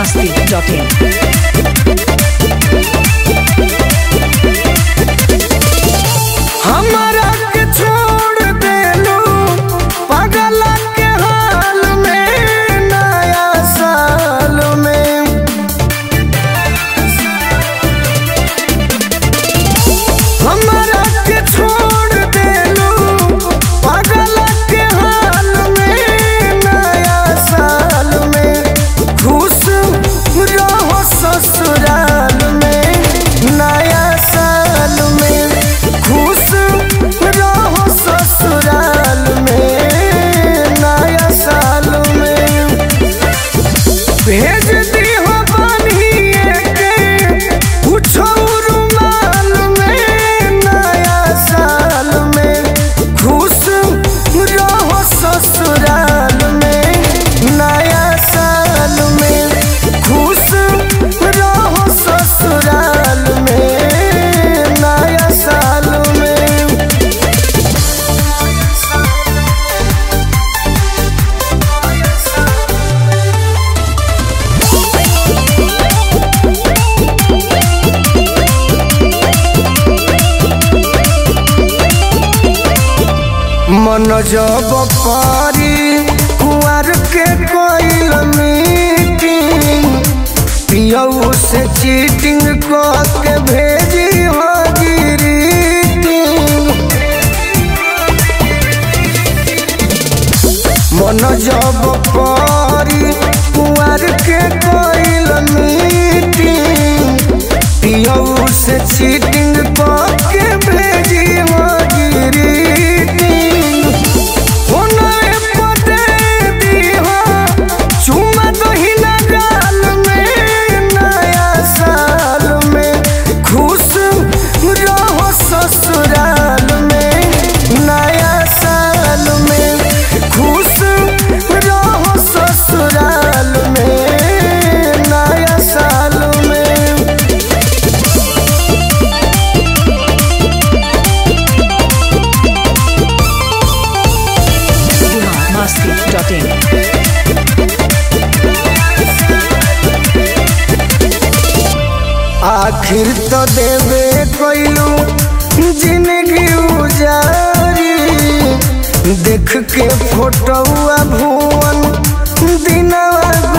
masti.in. हमरा के छोड़ देलू पागल के हाल में नया साल में हमरा के छोड़ देलू पागल के हाल में नया साल में खुश रहो ससुराल में नया साल में खुश रहो ससुराल में नया साल में भेज दी हो बनिए के कुछो रुमाल में नया साल में खुश रहो ससुराल में नया साल में खुश रहो ससुराल में नया साल में मन जब पारी कुआर के कोइल मीटिंग पियऊ से चीटिंग के भेजी हाजिरी मन जब पारी कुआर के कोइल मीटिंग पियऊ से चीटिंग के भेजी हाजिरी होनरे पते दीहा चुमा दहिना गाल में नया साल में खुश रहो ससुराल में नया साल में खुश रहो ससुराल में नया साल में masti.in. आखिर तो देवे कोइलू जिंदगी उजारी देख के फोटोआ भुवन दिनवा